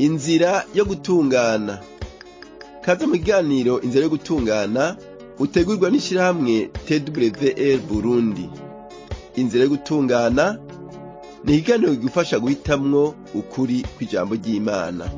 inzira yo gutungana kaze mu kiganiro inzira yo gutungana utegurwa n'ishirahamwe twr burundi inzira yo gutungana ni ikiganiro kigufasha guhitamwo ukuri kw'ijambo ry'imana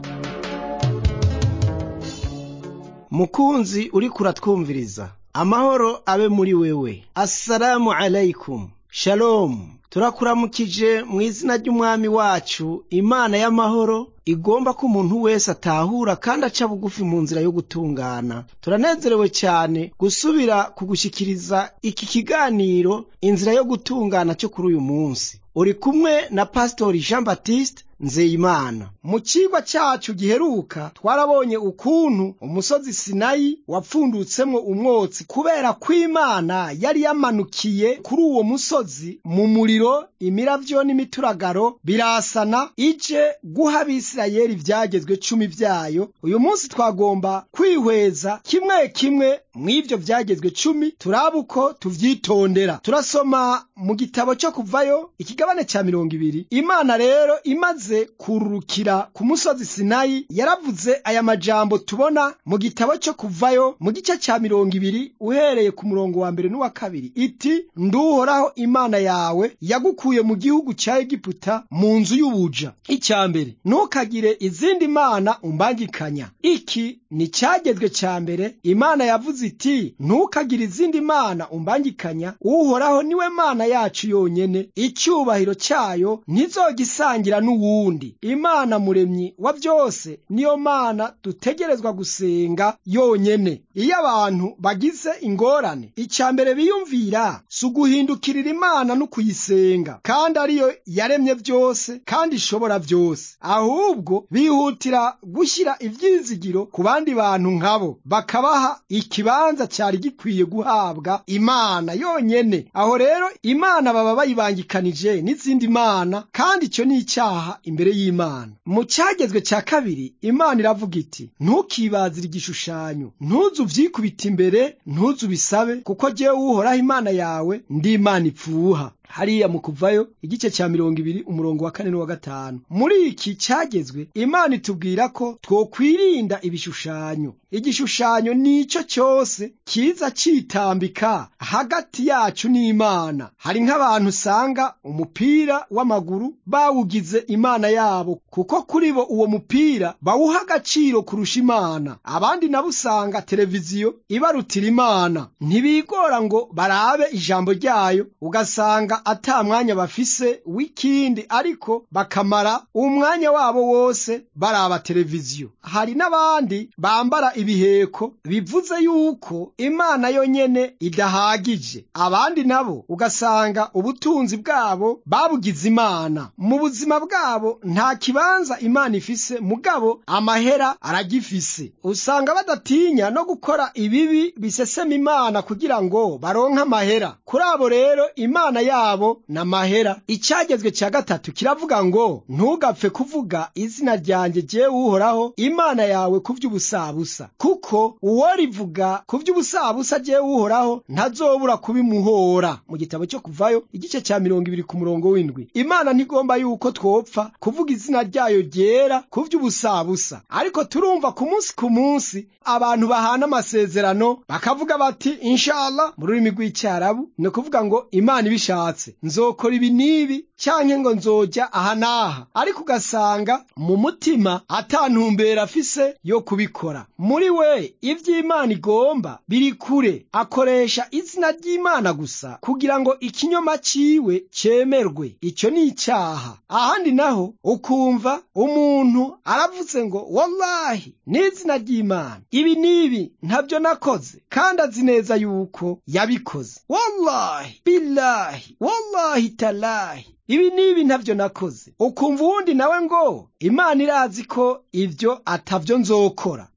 mukunzi uriko uratwumviriza amahoro abe muri wewe assalamu alaikum shalomu turakuramukije mu izina ry'umwami wacu imana y'amahoro igomba ko umuntu wese atahura kandi aca bugufi mu nzira yo gutungana turanezerewe cyane gusubira kugushyikiriza iki kiganiro inzira yo gutungana cyo kuri uyu munsi uri kumwe na pasitori jean baptiste nzeyimana mu cigwa cacu giheruka twarabonye ukuntu umusozi sinayi wapfundutsemwo umwotsi kubera ko imana yari yamanukiye kuri uwo musozi mu muriro imiravyo n'imituragaro birasana ije guha abisirayeli ivyagezwe cumi vyayo uyu munsi twagomba kwihweza kimwe kimwe mw'ivyo vyagezwe cumi turaba uko tuvyitondera turasoma mu gitabo co kuvayo ikigabane ca mirongo ibiri imana rero imaze kururukira ku musozi sinayi yaravuze aya majambo tubona mu gitabo cyo kuvayo mu gice ca mirongo ibiri uhereye ku murongo wa mbere n'uwa kabiri iti nduhoraho imana yawe yagukuye mu gihugu ca egiputa mu nzu y'ubuja icya mbere ntukagire izindi mana umbangikanya iki ni cyagezwe ca mbere imana yavuze iti ntukagire izindi mana umbangikanya uhoraho niwe mana yacu yonyene icyubahiro cyayo ntizogisangira n'uwundi imana muremyi wa byose niyo mana dutegerezwa gusenga yonyene iyo abantu bagize ingorane icya mbere biyumvira si uguhindukirira imana no kuyisenga kandi ariyo yaremye byose kandi ishobora byose ahubwo bihutira gushyira ibyizigiro ku bandi bantu nkabo bakabaha ikibanza cyari gikwiye guhabwa imana yonyene aho rero imana baba bayibangikanije n'izindi mana kandi icyo ni icyaha imbere y'imana mu cyagezwe cya kabiri imana iravuga iti ntukibazire igishushanyo ntuzu uvyikubita imbere ntuzu ubisabe kuko jyewe uhoraho imana yawe ndi imana ipfuha hariya mu kuvayo igice cya mirongo ibiri umurongo wa kane n'uwa gatanu muri iki cyagezwe imana itubwira ko twokwirinda ibishushanyo igishushanyo nicyo cyose kiza citambika hagati yacu n'imana hari nk'abantu usanga umupira w'amaguru bawugize imana yabo kuko kuri bo uwo mupira bawuha agaciro kurusha imana abandi nabo usanga televiziyo ibarutira imana ntibigora ngo barabe ijambo ryayo ugasanga ata mwanya bafise w'ikindi ariko bakamara umwanya wabo wose baraba televiziyo hari n'abandi bambara ibiheko bivuze yuko imana yonyene idahagije abandi nabo ugasanga ubutunzi bwabo babugize imana mu buzima bwabo nta kibanza imana ifise mugabo amahera aragifise usanga badatinya no gukora ibibi bisesema imana kugira ngo baronke amahera kuri abo rero imana yabo na mahera icyagezwe cya gatatu kiravuga ngo ntugapfe kuvuga izina ryanjye jyewe uhoraho imana yawe ku by'ubusabusa kuko uwo rivuga ku by'ubusabusa jyewe uhoraho ntazobura kubimuhora mu gitabo cyo kuvayo igice cya mirongo ibiri ku murongo w'indwi imana ntigomba yuko twopfa kuvuga izina ryayo ryera ku by'ubusabusa ariko turumva ku munsi ku munsi abantu bahana amasezerano bakavuga bati inshallah mu rurimi rw'icyarabu ni ukuvuga ngo imana ibishatse nzokora ibi n'ibi cyanke ngo nzojya aha n'aha ariko ugasanga mu mutima atantumbera afise yo kubikora muri we iby'imana igomba biri kure akoresha izina ry'imana gusa kugira ngo ikinyoma ciwe cemerwe icyo ni icyaha ahandi naho ukumva umuntu aravuze ngo wallahi n'izina ry'imana ibi n'ibi ntabyo nakoze kandi azi neza yuko yabikoze wallahi billahi wallahi talahi ibi n'ibi ntabyo nakoze ukumva uwundi nawe ngo imana irazi ko ibyo atavyo nzokora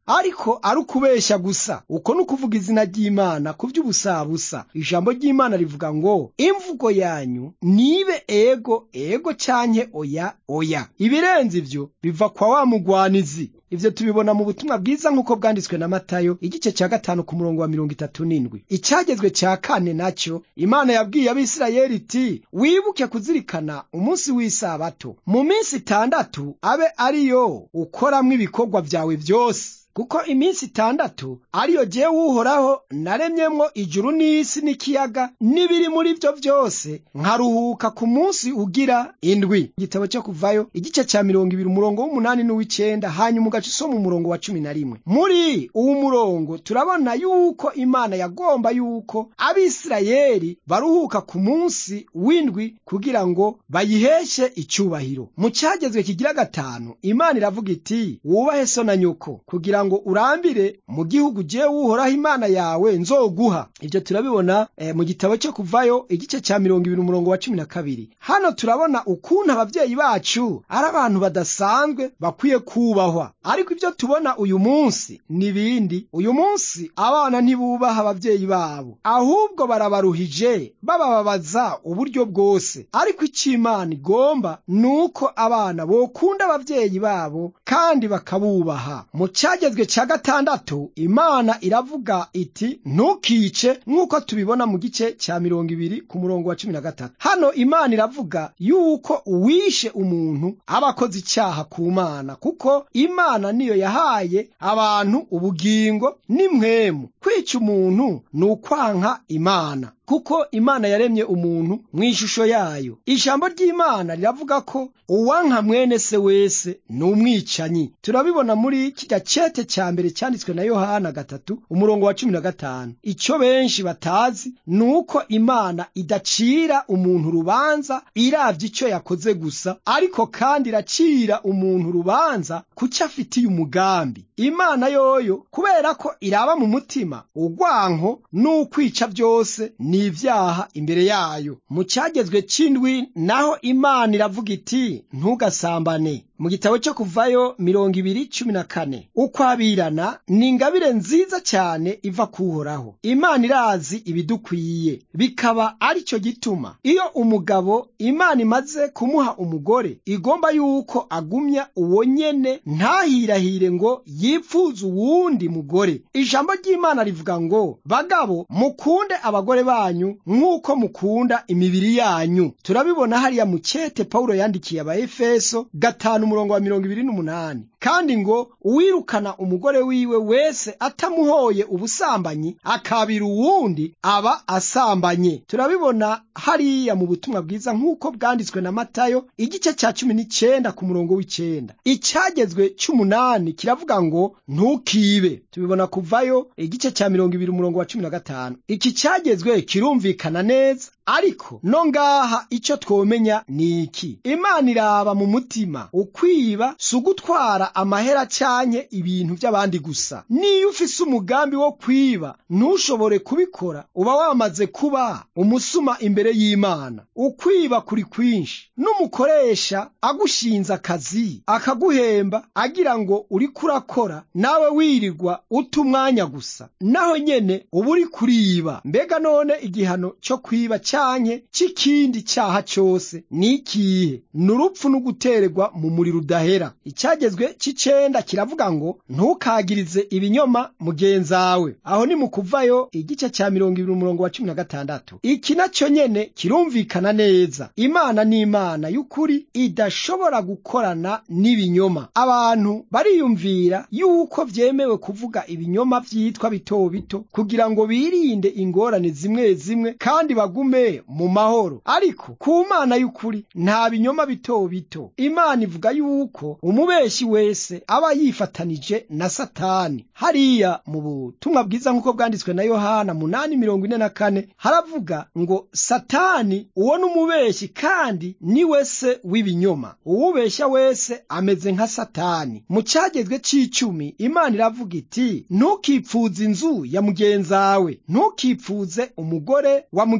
ariko ari ukubeshya gusa uko ni ukuvuga izina ry'imana ku by'ubusabusa ijambo ry'imana rivuga ngo imvugo yanyu nibe ego ego canke oya oya ibirenze ivyo biva kwa wa mugwanizi ivyo tubibona mu butumwa bwiza nk'uko bwanditswe na matayo igice cya gatanu ku murongo wa mirongo itatu n'indwi icyagezwe cya kane nacyo imana yabwiye abisirayeli iti wibuke kuzirikana umunsi w'isabato mu minsi itandatu abe ariyo ukoramwo ibikorwa byawe byose kuko iminsi itandatu ariyo jewe uhoraho naremyemwo ijuru n'isi n'ikiyaga n'ibiri muri byo byose nkaruhuka ku munsi ugira indwi igitabo cyo kuvayo igice cya mirongo ibiri umurongo w'umunani n'uw'icenda hanyuma ugaca usoma umurongo wa cumi na rimwe muri uwu murongo turabona yuko imana yagomba yuko abisirayeli baruhuka ku munsi w'indwi kugira ngo bayiheshe icyubahiro mu cyagezwe kigira gatanu imana iravuga iti wubahe so na nyoko kugira ngo urambire mu gihugu jewe uhoraho imana yawe nzoguha ibyo turabibona eh, mu gitabo cyo kuvayo igice cya mirongo ibiri umurongo wa cumi na kabiri hano turabona ukuntu ababyeyi bacu ari abantu badasanzwe bakwiye kubahwa ariko ibyo tubona uyu munsi n'ibindi uyu munsi abana ntibubaha ababyeyi babo ahubwo barabaruhije babababaza uburyo bwose ariko icyo imana igomba ni uko abana bokunda ababyeyi babo kandi bakabubaha mu cyagezwe cya gatandatu imana iravuga iti ntukice nk'uko tubibona mu gice cya mirongo ibiri ku murongo wa cumi na gatatu hano imana iravuga yuko uwishe umuntu aba akoze icyaha ku mana kuko imana niyo yahaye abantu ubugingo n'imwemu kwica umuntu ni ukwanka imana kuko imana yaremye umuntu mu ishusho yayo ijambo ry'imana riravuga ko uwanka mwene se wese ni umwicanyi turabibona muri kirya cete cya mbere cyanditswe na yohana gatatu umurongo wa cumi na gatanu icyo benshi batazi ni uko imana idacira umuntu urubanza iravye icyo yakoze gusa ariko kandi iracira umuntu urubanza kucyo afitiye umugambi imana yoyo kubera ko iraba mu mutima urwanko n'ukwica byose ni ibyaha imbere yayo mu cyagezwe cy'indwi naho imana iravuga iti ntugasambane mu gitabo cyo kuvayo mirongo ibiri cumi na kane ukwabirana ni ingabire nziza cyane iva kuhoraho imana irazi ibidukwiye bikaba ari cyo gituma iyo umugabo imana imaze kumuha umugore igomba yuko agumya uwo nyene ntahirahire ngo yipfuze uwundi mugore ijambo ry'imana rivuga ngo bagabo mukunde abagore banyu nk'uko mukunda imibiri yanyu turabibona hariya mu cyete pawulo yandikiye abaefeso gatanu umurongo wa mirongo ibiri n'umunani kandi ngo uwirukana umugore wiwe wese atamuhoye ubusambanyi akabira uwundi aba asambanye turabibona hariya mu butumwa bwiza nk'uko bwanditswe na matayo igice cya cumi n'icenda ku murongo w'icenda icyagezwe cy'umunani kiravuga ngo ntukibe tubibona kuvayo igice cya mirongo ibiri umurongo wa cumi na gatanu iki cyagezwe kirumvikana neza ariko no ngaha icyo twomenya ni iki imana iraba mu mutima ukwiba si ugutwara amahera cyanye ibintu by'abandi gusa niyo ufise umugambi wo kwiba ntushobore kubikora uba wamaze kuba umusuma imbere y'imana ukwiba kuri kwinshi n'umukoresha agushinze akazi akaguhemba agira ngo uri kurakora nawe wirirwa uta umwanya gusa naho nyene uba uri kuriba mbega none igihano cyo kwiba canke c'ikindi cyaha cyose ni ikihe ni urupfu n'ugutererwa mu muriro udahera icyagezwe c'icenda kiravuga ngo ntukagirize ibinyoma mugenzawe aho ni mu kuvayo igice cya mirongo ibiri umurongo wa cumi na gatandatu iki nacyo nyene kirumvikana neza imana ni imana y'ukuri idashobora gukorana n'ibinyoma abantu bariyumvira yuko vyemewe kuvuga ibinyoma vyitwa bito bito kugira ngo birinde ingorane zimwe zimwe kandi bagume mu mahoro ariko ku mana y'ukuri nta binyoma bito bito imana ivuga yuko umubeshi wese aba yifatanije na satani hariya mu butumwa bwiza nk'uko bwanditswe na yohana munani mirongo ine na kane haravuga ngo satani uwo ni umubeshi kandi ni we se w'ibinyoma uwubeshya wese ameze nka satani mu cyagezwe c'icumi imana iravuga iti ntukipfuze inzu ya mugenzawe ntukipfuze umugore wa mugenzawe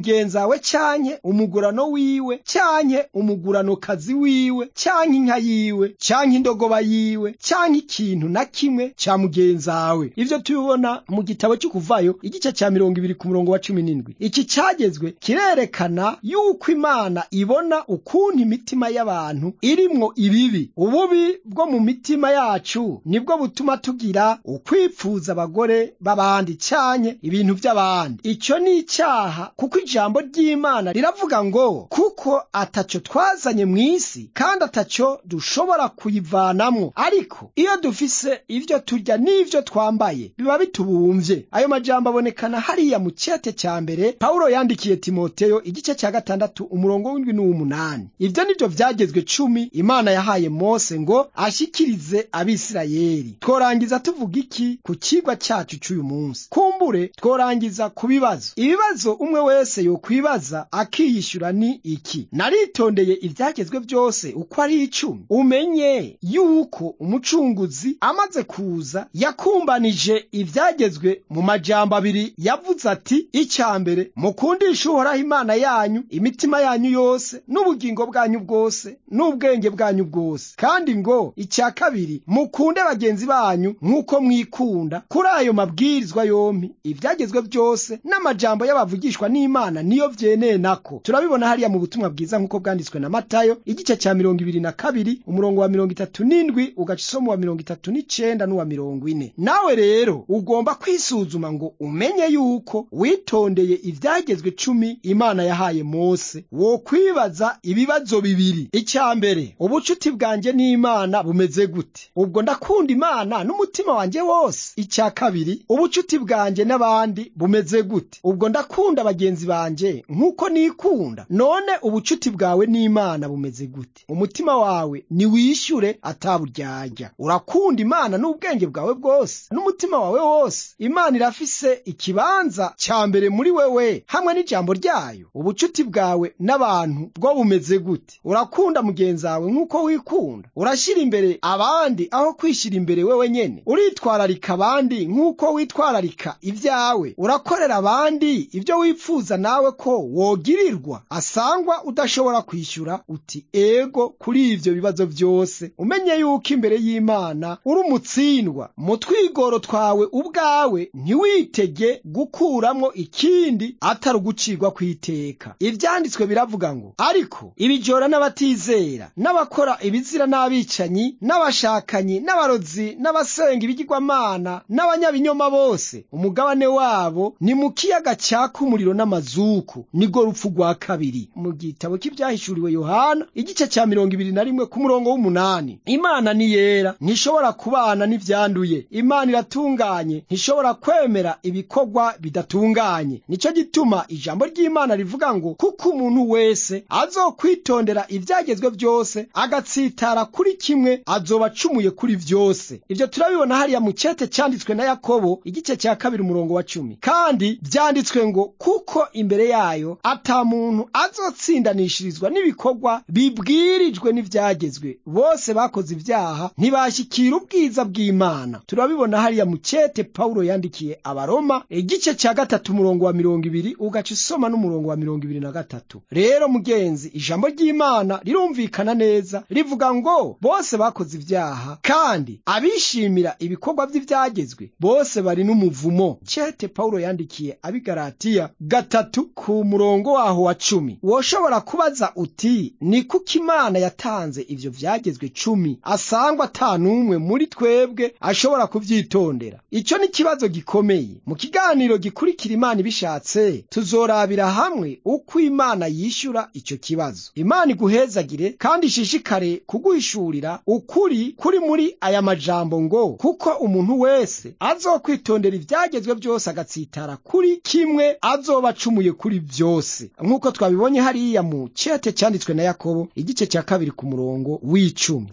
wawe canke umugurano wiwe canke umuguranokazi wiwe canke inka yiwe canke indogoba yiwe canke ikintu na kimwe ca mugenzawe ivyo tubibona mu gitabo cy'ukuvayo igice ca mirongo ibiri ku murongo wa cumi n'indwi iki cagezwe kirerekana yuko imana ibona ukuntu imitima y'abantu irimwo ibibi ububi bwo mu mitima yacu nibwo butuma tugira ukwipfuza abagore b'abandi canke ibintu by'abandi icyo ni icyaha kuko ijambo ry'imana riravuga ngo kuko ataco twazanye mu isi kandi ataco dushobora kuyivanamwo ariko iyo dufise ivyo turya n'ivyo twambaye biba bitubumvye ayo majambo abonekana hariya mu cete cya mbere pawulo yandikiye timoteyo igice cya gatandatu umurongo w'indwi n'uw'umunani ivyo nivyo vyagezwe cumi imana yahaye mose ngo ashikirize abisirayeli tworangiza tuvuga iki ku kigwa cyacu cy'uyu munsi kumbure tworangiza ku bibazo ibibazo umwe wese yokwibaza akiyishyura ni iki naritondeye ibyagezwe byose uko ari icumi umenye yuko umucunguzi amaze kuza yakumbanije ibyagezwe mu majambo abiri yavuze ati icya mbere mukundishe uhoraho imana yanyu imitima yanyu yose n'ubugingo bwanyu bwose n'ubwenge bwanyu bwose kandi ngo icya kabiri mukunde bagenzi banyu nk'uko mwikunda kuri ayo mabwirizwa yompi ibyagezwe byose n'amajambo y'abavugishwa n'imana niyo byeneye nako turabibona hariya mu butumwa bwiza nk'uko bwanditswe na matayo igice cya mirongo ibiri na kabiri umurongo wa mirongo itatu n'indwi ugaca isomo wa mirongo itatu n'icenda n'uwa mirongo ine nawe rero ugomba kwisuzuma ngo umenye yuko witondeye ibyagezwe cumi imana yahaye mose wo kwibaza ibibazo bibiri icya mbere ubucuti bwanjye n'imana bumeze gute ubwo ndakunda imana n'umutima wanjye wose icya kabiri ubucuti bwanjye n'abandi bumeze gute ubwo ndakunda bagenzi banjye nk'uko nikunda none ubucuti bwawe n'imana bumeze gute umutima wawe niwishyure ataburyarya urakunda imana n'ubwenge bwawe bwose n'umutima wawe wose imana irafise ikibanza cya mbere muri wewe hamwe n'ijambo ryayo ubucuti bwawe n'abantu bwo bumeze gute urakunda mugenzi wawe nk'uko wikunda urashyira imbere abandi aho kwishyira imbere wewe nyene uritwararika abandi nk'uko witwararika ibyawe urakorera abandi ibyo wipfuza nawe ko wogirirwa asangwa udashobora kwishyura uti ego kuri ibyo bibazo byose umenye yuko imbere y'imana uri umutsindwa mu twigoro twawe ubwawe ntiwitege gukuramwo ikindi atari ugucirwa kw'iteka ibyanditswe biravuga ngo ariko ibijora n'abatizera n'abakora ibizira n'abicanyi n'abashakanyi n'abarozi n'abasenga ibigirwamana n'abanyabinyoma bose umugabane wabo ni mu kiyaga cyaka umuriro n'amazuku nigo rupfu rwa kabiri mu gitabo cy'ibyahishuriwe yohana igice cya mirongo ibiri na rimwe ku murongo w'umunani imana ni yera ntishobora kubana n'ibyanduye imana iratunganye ntishobora kwemera ibikorwa bidatunganye nicyo gituma ijambo ry'imana rivuga ngo kuko umuntu wese azokwitondera ibyagezwe byose agatsitara kuri kimwe azoba acumuye kuri byose ibyo turabibona hariya mu cyete cyanditswe na yakobo igice cya kabiri umurongo wa cumi kandi byanditswe ngo kuko imbere yayo ata muntu azotsindanishirizwa n'ibikorwa bibwirijwe n'ibyagezwe bose bakoze ibyaha ntibashyikira ubwiza bw'imana turabibona hariya mu cyete pawulo yandikiye abaroma igice cya gatatu umurongo wa mirongo ibiri ugaca usoma n'umurongo wa mirongo ibiri na gatatu rero mugenzi ijambo ry'imana rirumvikana neza rivuga ngo bose bakoze ibyaha kandi abishimira ibikorwa by'ibyagezwe bose bari n'umuvumo cyete pawulo yandikiye abigaratiya gatatu ku murongo waho wa cumi woshobora kubaza uti ni kuko imana yatanze ivyo vyagezwe cumi asangwa ata n'umwe muri twebwe ashobora kuvyitondera icyo ni ikibazo gikomeye mu kiganiro gikurikira imana ibishatse tuzorabira hamwe uko imana yishyura icyo kibazo imana iguhezagire kandi ishishikare kuguhishurira ukuri kuri muri aya majambo ngo kuko umuntu wese azokwitondera ibyagezwe byose agatsitara kuri kimwe azoba acumuye kuri byose nk'uko twabibonye hariya mu cyete cyanditswe na yakobo igice cya kabiri ku murongo w'icumi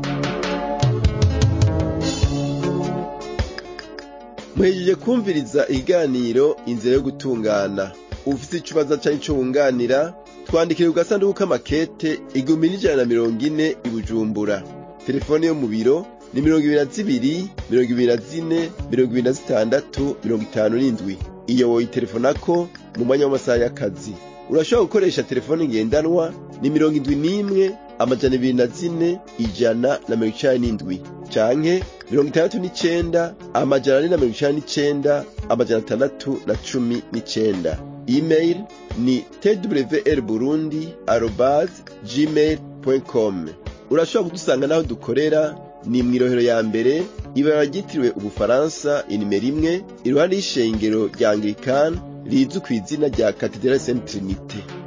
muhejeje kumviriza ikiganiro inzira yo gutungana ufite ikibazo cyangwa icyo wunganira twandikire ku gasanduku k'amakete igihumbi n'ijana na mirongo ine i bujumbura telefone yo mu biro ni mirongo ibiri na zibiri mirongo ibiri na zine mirongo ibiri na zitandatu mirongo itanu n'indwi iyo woyitelefonako mu mwanya w'amasaha y'akazi urashobora gukoresha telefone ngendanwa ni mirongo indwi n'imwe amajana ibiri na zine ijana na mirongo icenda n'indwi canke mirongo itandatu n'icenda amajana ane na mirongo icenda n'icenda amajana atandatu na cumi n'icenda email ni twr burundi arobas gmail com urashobora kudusanga n'aho dukorera ni mw'irohero ya mbere ibara ryitiriwe ubufaransa inimero imwe iruhande y'ishengero rya anglikani rizwi ku izina rya katedrali saint trinite